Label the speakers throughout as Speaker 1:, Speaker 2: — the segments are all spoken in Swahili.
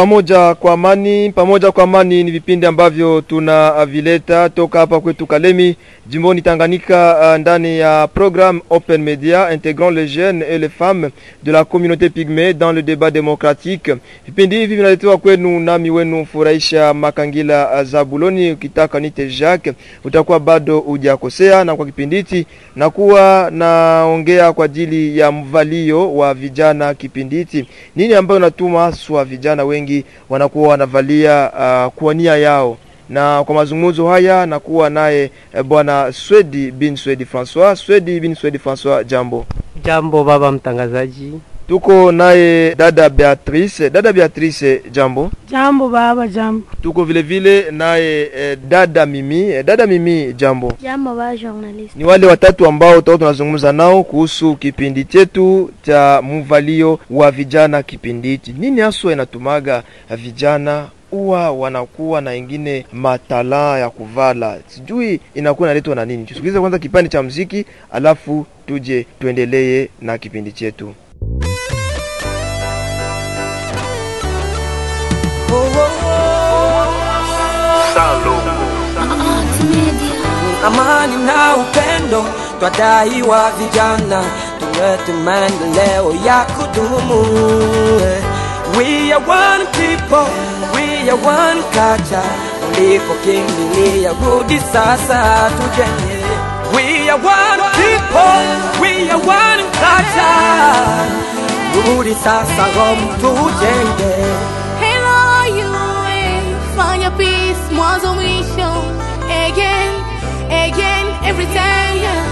Speaker 1: pamoja kwa amani. Pamoja kwa amani ni vipindi ambavyo tunavileta toka hapa kwetu Kalemi, jimboni Tanganyika, uh, ndani ya programme Open Media intégrant les jeunes et les femmes de la communauté pygmée dans le débat démocratique. Vipindi hivi vinaletewa kwenu nami wenu Furahisha Makangila Zabuloni. Ukitaka nite Jacques, utakuwa bado hujakosea. Na kwa kipindi hiki nakuwa naongea kwa ajili ya mvalio wa vijana. Kipindi hiki nini ambayo natuma haswa vijana wengi wanakuwa wanavalia uh, kwa nia yao na kwa mazungumzo haya nakuwa naye eh, bwana Swedi bin Swedi Francois. Swedi bin Swedi Francois, jambo.
Speaker 2: Jambo baba mtangazaji.
Speaker 1: Tuko naye dada Beatrice. Dada Beatrice, jambo.
Speaker 3: Jambo baba, jambo.
Speaker 1: Tuko vile vile naye eh, dada Mimi. Eh, dada Mimi, jambo.
Speaker 4: Jambo ba journalist.
Speaker 1: Ni wale watatu ambao tutakuwa tunazungumza nao kuhusu kipindi chetu cha mvalio wa vijana. Kipindi hichi nini haswa inatumaga vijana huwa wanakuwa na ingine matala ya kuvala, sijui inakuwa inaletwa na nini. Tusikilize kwanza kipande cha mziki, alafu tuje tuendelee na kipindi chetu.
Speaker 5: amani na upendo twadaiwa vijana tulete maendeleo ya kudumu we are one people we are one culture ulipokimbilia rudi sasa tujenge we are one people we are one culture rudi sasa home tujenge
Speaker 6: Hello you, fanya peace mwanzo mwisho again, again, every time yeah.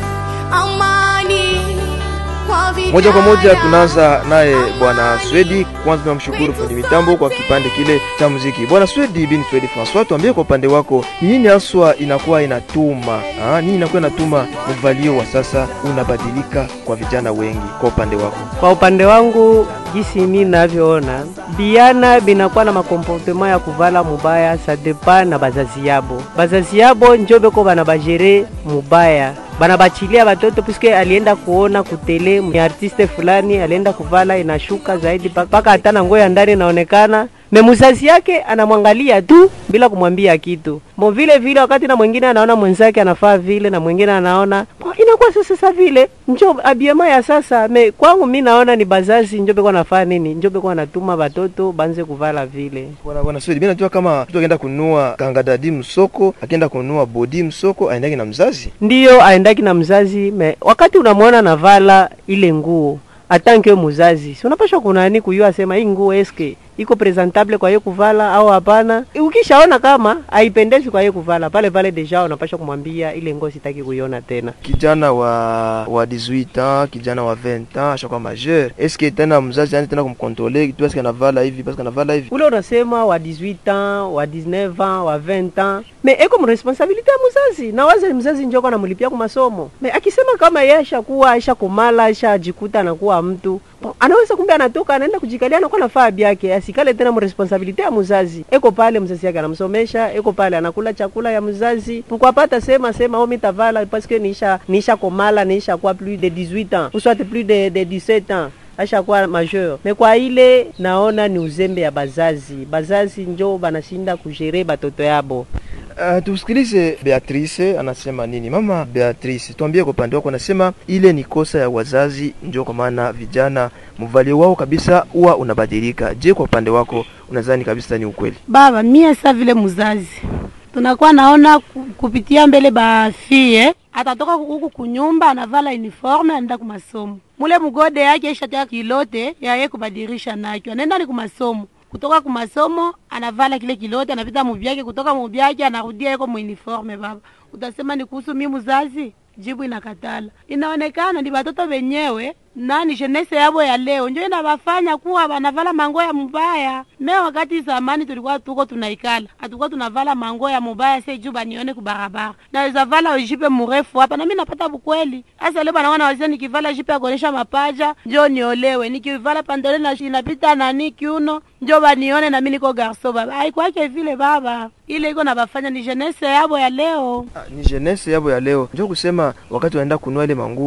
Speaker 6: Amani kwa vijana.
Speaker 1: Moja kwa moja tunaanza naye bwana Swedi. Kwanza tunamshukuru fundi mitambo kwa kipande kile cha muziki. Bwana Swedi bin Swedi Francois, tuambie kwa upande wako ni nini haswa inakuwa inatuma ah, nini inakuwa inatuma mvalio wa sasa unabadilika kwa vijana wengi kwa upande wako?
Speaker 2: Kwa upande wangu jinsi mimi navyoona, biana binakuwa na makomportema ya kuvala mubaya, sa depa na bazazi yabo. Bazazi yabo njo beko bana bajere mubaya bana bachilia batoto puisque alienda kuona kutele ni artiste fulani alienda kuvala inashuka zaidi mpaka hata na nguo ya ndani inaonekana me muzazi yake anamwangalia tu bila kumwambia kitu mo vile vile wakati na mwingine anaona mwenzake anafaa vile na mwingine anaona "Oh, inakuwa sasa sasa vile njo abiema ya sasa me kwangu mi naona ni bazazi njo beko nafaa nini njo beko anatuma batoto banze kuvala vile
Speaker 1: Bwana bwana Swedi, mimi najua kama mtu akienda kununua kangadadi msoko, akienda kununua bodi msoko, aendake na mzazi.
Speaker 2: ndiyo aendaki na mzazi me wakati unamwona navala ile nguo atanke muzazi si unapasha kunani kuyua asema hii nguo eske iko presentable kwa yeye kuvala au hapana. Ukishaona kama haipendezi kwa yeye kuvala, pale pale deja unapasha kumwambia ile nguo sitaki kuiona tena.
Speaker 1: kijana wa wa 18 ans kijana wa 20 ans ashakuwa majeur eske tena mzazi ani tena kumkontrole tu eske anavala hivi parce que anavala hivi
Speaker 2: ule unasema wa 18 ans wa 19 ans wa 20 ans me eko mresponsabilite ya mzazi na waze mzazi njoko anamlipia kwa masomo me akisema kama yeye ashakuwa ashakumala ashajikuta anakuwa mtu bon, anaweza kumbe anatoka anaenda kujikalia anakuwa na faa yake asikale tena mresponsabilite ya mzazi eko pale mzazi yake anamsomesha eko pale anakula chakula ya mzazi pukwapata sema sema o mitavala parce que nisha nisha komala nisha kuwa plus de 18 ans ou soit plus de, de 17 ans ashakuwa majeur me kwa ile naona ni uzembe ya bazazi bazazi njo banashinda kujere batoto yabo
Speaker 1: Uh, tusikilize Beatrice anasema nini. Mama Beatrice, tuambie kwa upande wako, anasema ile ni kosa ya wazazi, ndio kwa maana vijana mvalio wao kabisa huwa unabadilika. Je, kwa upande wako unadhani kabisa ni ukweli?
Speaker 3: baba mie sa vile muzazi tunakuwa naona ku- kupitia mbele bafie atatoka huku kunyumba anavala uniforme anaenda kumasomo mule mugode yake ishatia kilote yaye kubadirisha nakyo anaenda ni kumasomo kutoka kumasomo anavala kile kilote anapita mubyake kutoka mubyake anarudia yeko muuniforme baba utasema ni kuhusu mi muzazi jibu inakatala inaonekana ni batoto wenyewe nani jenese yabo ya leo njo inabafanya kuwa banavala mango ya mubaya me wakati zamani tulikuwa tuko tunaikala hatukuwa tunavala mango ya mubaya se juu banione kubarabara naweza vala jipe murefu hapa nami napata bukweli hasa leo banaona wazee nikivala jipe ya kuonyesha mapaja njo niolewe nikivala pandole na inapita nani kiuno njo banione nami niko garso baba aikwake vile baba ile iko nabafanya ni jenese yabo ya leo
Speaker 1: Ah, ni jeunesse yabo ya leo, ndio kusema wakati wanaenda kunua ile manguo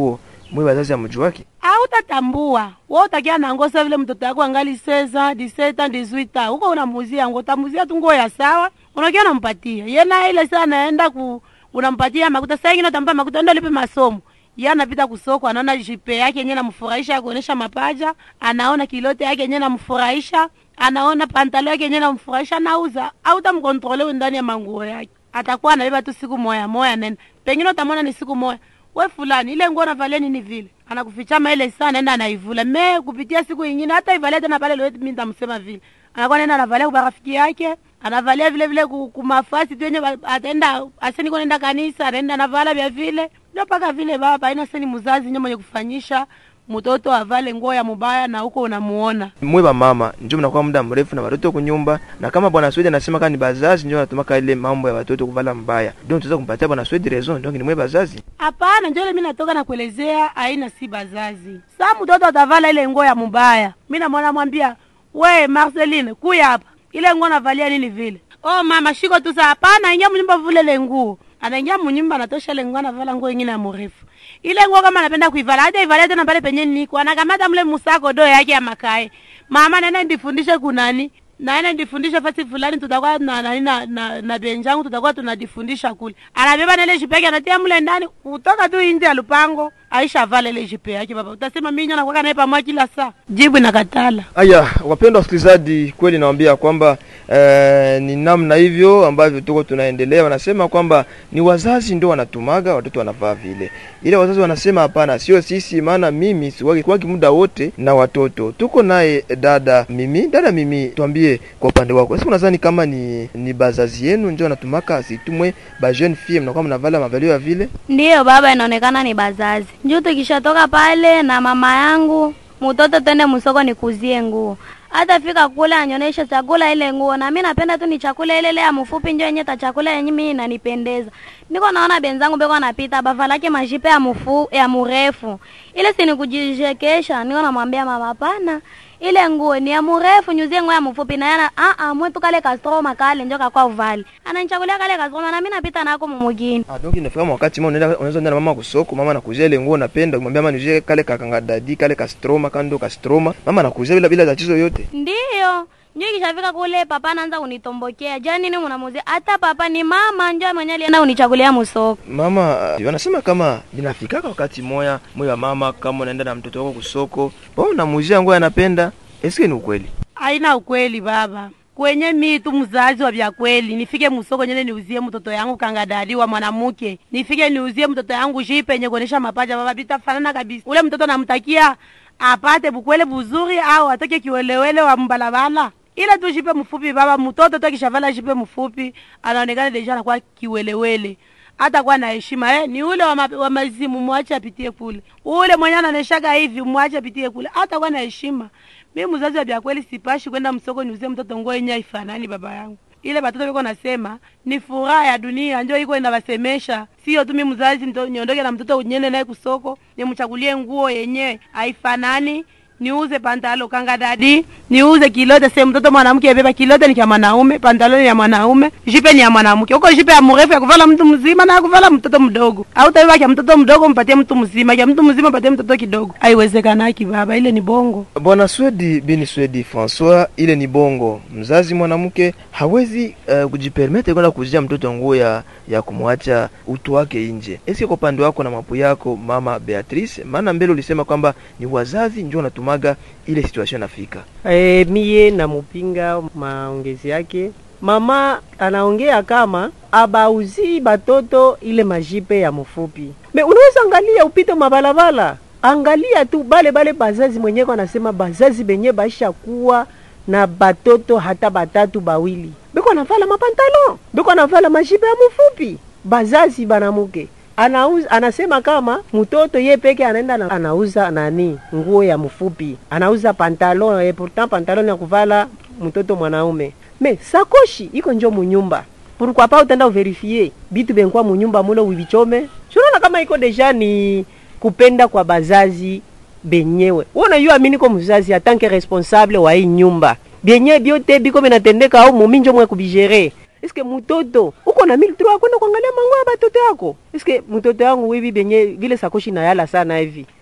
Speaker 1: mwe wazazi amjuaki
Speaker 3: autatambua we utakia nango sa vile mtoto yako angali seza diseta diswita huko unamuzia ngo utamuzia tu nguo ya sawa unakia unampatia ye naye ile saa anaenda ku unampatia makuta saa ingine utampa makuta ndo lipe masomo ye anapita kusoko anaona jipe yake yenye namfurahisha kuonesha mapaja anaona kilote yake yenye namfurahisha anaona pantalo yake yenye namfurahisha nauza autamkontrole ndani ya manguo yake atakuwa anabeba tu siku moya moya nene pengine utamwona ni siku moya we fulani ile nguo navalia nini vile anakufichama ile saa naenda anaivula me kupitia siku ingine hata ivalia tena pale leo mimi nitamsema vile anakuwa naenda anavalia kwa rafiki yake anavalia vile vile ku- kumafasi tu yenye ba- ataenda aseni kwa nenda kanisa anaenda anavala vya vile ndio paka vile baba aina seni mzazi ndio mwenye kufanyisha mtoto avale nguo ya mubaya na huko unamuona
Speaker 1: mwe ba mama njo mnakuwa muda mrefu na watoto kunyumba na kama bwana Swedi anasema kama ni bazazi njo anatumaka ile mambo ya watoto kuvala mbaya donc tunaweza kumpatia bwana Swedi raison donc ni mwe bazazi
Speaker 3: Hapana, njo ile mimi natoka na kuelezea aina si bazazi. Saa mtoto atavala ile nguo ya mubaya, mimi namwona mwambia, we Marceline, kuya hapa, ile nguo navalia nini vile? Oh mama, shiko tu saa. Hapana, ingia mnyumba vule ile nguo. Anaingia mnyumba anatosha ile nguo, anavala nguo ingine ya mrefu. Ile nguo kama anapenda kuivala, hata ivalia tena pale penye niko, anakamata mle musako do yake ya makae. Mama, nenda ndifundishe kunani naenda ndifundishe fasi fulani tutakuwa na nani na, na, na benjangu tutakuwa tunajifundisha kule anabeba na ile jipe yake anatia mle ndani kutoka tu nje ya lupango aisha vala ile jipe yake baba utasema mimi nyana nakuwa naye pamoja kila saa jibu inakatala
Speaker 1: Aya, wapendwa wasikilizaji, kweli nawaambia kwamba eh, ni namna hivyo ambavyo tuko tunaendelea. Wanasema kwamba ni wazazi ndio wanatumaga watoto wanavaa vile, ile wazazi wanasema hapana, sio sisi, maana mimi siwagi kwagi muda wote na watoto. Tuko naye dada Mimi. Dada Mimi, tuambie kwa upande wako, sasa unadhani kama ni ni bazazi yenu ndio wanatumaka asitumwe ba jeune fille, mnakuwa mnavala mavalio ya vile?
Speaker 4: Ndiyo baba, inaonekana ni bazazi. Njoo tukishatoka pale na mama yangu, mtoto twende msoko nikuzie nguo. Hata fika kule anyonyeshe chakula ile nguo, na mimi napenda tu ni chakula ile ile ya mfupi, njo yenye ta chakula yenye mimi inanipendeza. Niko naona benzangu beko napita bavalake mashipe ya mfu ya mrefu, ile si nikujishekesha. Niko namwambia mama, hapana, ile nguo ni ya mrefu, nyuzie nguo ya mfupi. Na yana a a mwetu kale kastroma kale njo kakwa uvali, ananichagulia kale kastroma, na mimi napita nako mumugini.
Speaker 1: Ah, donc inafika wakati mmoja unaenda unaweza enda na mama kusoko, mama anakuzia ile nguo unapenda, kumwambia mama nije kale kakanga dadi kale kastroma kando kastroma, mama anakuzia bila bila tatizo yote.
Speaker 4: Ndiyo, njo ikishafika kule papa anaanza kunitombokea. Jua nini unamuzia? Hata papa ni mama njo mwenye alienda unichagulia musoko.
Speaker 1: Mama uh, wanasema kama inafikaka wakati moya moyo wa mama, kama unaenda na mtoto wako kusoko, wewe unamuzia nguo anapenda, eske ni ukweli?
Speaker 3: haina ukweli baba kwenye mi tu mzazi wa vya kweli nifike musoko nyene niuzie mtoto yangu kangadadi wa mwanamke nifike niuzie mtoto yangu jipe yenye kuonesha mapaja baba bitafanana kabisa ule mtoto namtakia apate bukwele buzuri au atoke kiwelewele wa mbalabala ile tu jipe mfupi baba mtoto tu akishavala jipe mfupi anaonekana deja anakuwa kiwelewele hata kuwa na heshima eh, ni ule wa, ma, wa mazimu mwache apitie kule, ule mwenye ananeshaga hivi mwache apitie kule, hata kuwa na heshima. Mi mzazi wa vya kweli sipashi kwenda msoko niuzie mtoto nguo yenye haifanani baba yangu. Ile batoto biko nasema ni furaha ya dunia, njo iko inawasemesha, sio tu mi mzazi nito- niondoke na mtoto unyende naye kusoko nimchagulie nguo yenye haifanani niuze pantalo kanga dadi niuze kilote se mtoto mwanamke beba kilote ni kya mwanaume pantalo ni ya mwanaume jipe ni ya mwanamke huko jipe ya mrefu ya kuvala mtu mzima na ya kuvala mtoto mdogo au tabeba kya mtoto mdogo mpatie mtu mzima kya mtu mzima mpatie mtoto kidogo haiwezekanaki baba ile ni bongo
Speaker 1: Bwana Swedi bini Swedi Francois, ile ni bongo. Mzazi mwanamke hawezi uh, kujipermete kwenda kuzia mtoto nguo ya, ya kumwacha utu wake nje. Eske kwa upande wako na mapu yako mama Beatrice, maana mbele ulisema kwamba ni wazazi ndio wanatumaga ile situation nafika.
Speaker 2: E, miye namupinga maongezi yake. Mama anaongea kama abauzi batoto ile majipe ya mfupi. Me unaweza angalia upite mabalabala, angalia tu bale bale bazazi mwenyeko anasema bazazi benye baisha kuwa na batoto hata batatu bawili beko anavala mapantalo beko anavala majipe ya mfupi. Bazazi banamuke anauza anasema kama mtoto ye peke anaenda na, anauza nani nguo ya mfupi anauza pantalon e pourtant pantalon ya kuvala mtoto mwanaume me sakoshi iko njo munyumba pourquoi pas utenda uverifie bitu benkwa munyumba mule uvichome sunaona kama iko deja ni kupenda kwa bazazi benyewe unajua mimi niko mzazi atanke responsable wa hii nyumba benye biote biko benatendeka au mumi njo mwe kubigere eske mutoto uko na mili trois kwenda kuangalia mango ya batoto yako eske mtoto yangu hivi benye vile sakoshi na yala sana hivi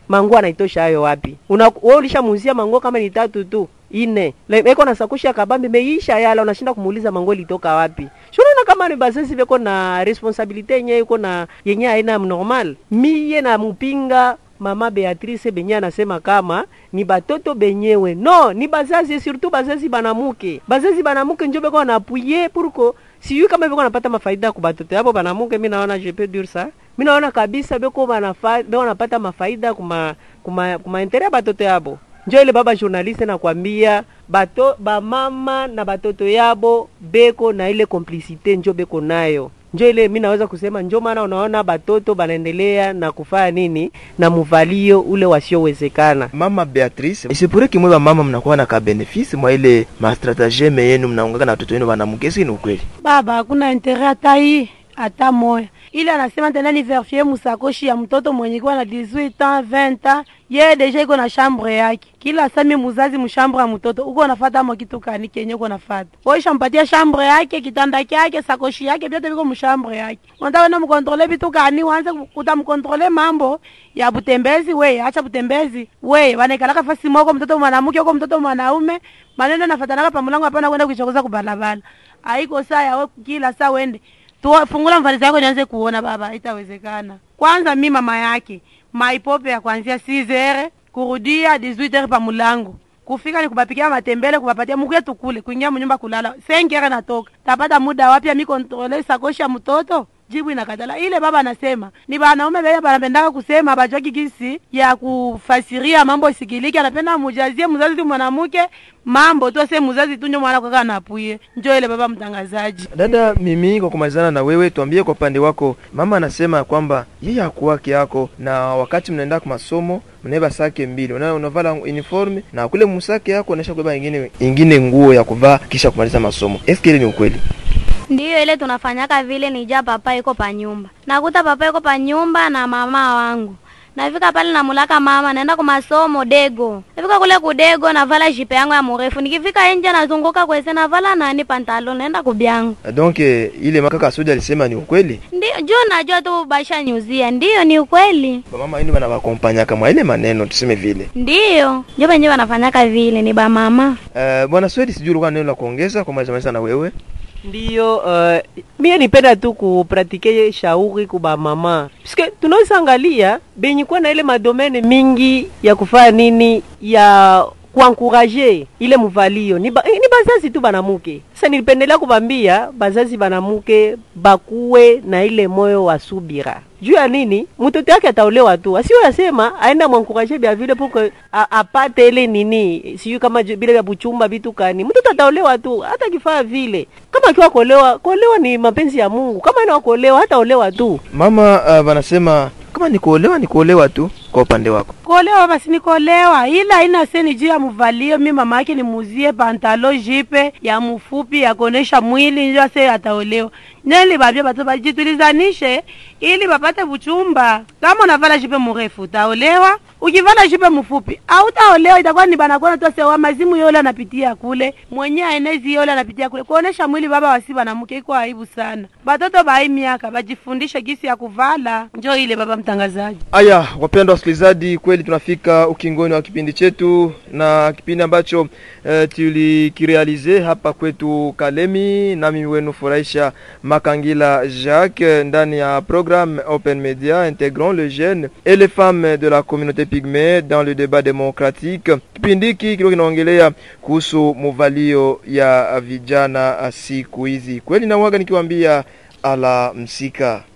Speaker 2: manguo anaitosha hayo wapi? Una wewe ulishamuuzia manguo kama ni tatu tu ine Le- eko na sakoshi ya kabambi meisha yala, unashinda kumuuliza manguo ilitoka wapi? Shurana kama ni bazazi beko na responsabilite yenye iko na yenye haina normal. Miye na mupinga mama Beatrice benye anasema kama ni batoto benyewe no, ni bazazi surtout bazazi banamuke, bazazi banamuke njo beko wanapuye purko sijui kama beko napata mafaida ku batoto yabo banamuke. Mi naona je peux dire ça, mi naona kabisa beko banafa beko napata mafaida kuma kuma kuma intere ya batoto yabo njo ile baba journaliste nakwambia bato bamama na batoto yabo beko na ile complicité njo beko nayo njo ile mi naweza kusema njo maana unaona batoto banaendelea na kufanya nini na muvalio ule wasiowezekana
Speaker 1: Mama Beatrice, isipure kimwe ba mama mnakuwa na ka benefisi mwa ile ma stratageme yenu mnaungaka na watoto wenu wanamkesi, ni ukweli?
Speaker 3: baba hakuna intere hata hii hata moya ile anasema tena ni verifie musakoshi ya mtoto mwenye kuwa na 18 ans 20 ans ye deja iko na chambre yake kila sami muzazi mushambre ya mtoto uko nafata mo kitu kani kenye uko nafata waisha mpatia chambre yake kitanda kyake sakoshi yake vyote viko mushambre yake unataka na mkontrole vitu kani wanze utamkontrole mambo ya butembezi we acha butembezi we wanaikalaka fasi moko mtoto mwanamke uko mtoto mwanaume maneno nafatanaka pamulango hapana kwenda kuichokoza kubalabala haiko saa yawe kila saa wende Tuwa, fungula mfarizi yako nianze kuona baba, haitawezekana. Kwanza mi mama yake maipope ya kuanzia 6h kurudia 18h pa mulango kufika ni kubapikia matembele kubapatia mukuye tukule kuingia munyumba kulala 5h natoka tapata muda wapi ya mi kontrole sakoshi ya mtoto jibu inakatala ile baba anasema ni banaume beye banapendaka kusema bajwaki gisi ya kufasiria mambo isikiliki anapenda mujazie mzazi tu mwanamke mambo tu ase mzazi tu njo mwana kwaka napuye njo ile baba mtangazaji
Speaker 1: Dada Mimi, kwa kumalizana na wewe, tuambie kwa upande wako. Mama anasema kwamba yeye hakuwake yako, na wakati mnaenda kwa masomo mnaiba sake mbili, una unavala uniforme na kule musake yako unaisha kubeba ingine ingine nguo ya kuvaa kisha kumaliza masomo. Eske ile ni ukweli?
Speaker 4: Ndiyo ile tunafanyaka vile, nija papa iko pa nyumba, nakuta papa iko pa nyumba na mama wangu nafika pale namulaka mama, naenda kwa masomo dego. Nafika kule kudego, navala jipe yangu ya mrefu, nikifika nje nazunguka kwese, navala nani pantalo, naenda kubyangu.
Speaker 1: Donc eh, ile makaka Sudi alisema ni ukweli.
Speaker 4: Ndio juu najua tu basha nyuzia, ndiyo ni ukweli,
Speaker 1: Mama ini wanawakompanya kama ile maneno tuseme vile.
Speaker 4: ndiyo njo benye wanafanyaka vile, ni ba mama.
Speaker 1: Uh, bwana Swedi, sijui ulikuwa na neno la kuongeza kwa malizana na wewe.
Speaker 2: ndiyo uh, mie nipenda tu kupratike shauri kuba mama piske tunaweza angalia benye kuwa na ile madomene mingi ya kufanya nini ya kuankuraje ile muvalio ni, ba, eh, ni bazazi tu banamuke. Sasa nilipendelea kubambia bazazi banamuke bakuwe na ile moyo wa subira juu ya nini, mtoto yake ataolewa tu, asiyo yasema aenda mwankuraje bya vile puke apate ile nini, sijui kama ju- vile vya buchumba vitu kani, mtoto ataolewa tu, hata kifaa vile. Kama akiwa kuolewa, kuolewa ni mapenzi ya Mungu. Kama ina kuolewa, hata olewa tu.
Speaker 1: Mama uh, wanasema kama ni kuolewa ni kuolewa tu. Kwa upande wako
Speaker 3: kuolewa basi ni kuolewa, ila haina seni juu ya muvalio. Mi mama yake nimuzie pantalo jipe ya mfupi ya kuonesha mwili, njo ase ataolewa. Neli babia batu bajitulizanishe ili bapate buchumba. Kama unavala jipe mrefu utaolewa, ukivala jipe mfupi hautaolewa. Itakuwa ni banakuona tu ase wa mazimu yole anapitia kule, mwenye aenezi yole anapitia kule. Kuonesha mwili baba wasi banamuke iko aibu sana. Batoto ba hii miaka bajifundishe gisi ya kuvala, njo ile baba mtangazaji.
Speaker 1: Aya, wapendwa wasikilizaji, kweli tunafika ukingoni wa kipindi chetu na kipindi ambacho uh, tulikirealize hapa kwetu Kalemi, nami wenu furahisha Makangila Jacques ndani ya programme Open Media intégrant les jeunes et les femmes de la communauté pygmée dans le débat démocratique. Kipindi hiki kilikuwa kinaongelea kuhusu muvalio ya vijana siku hizi. Kweli nauaga nikiwaambia ala msika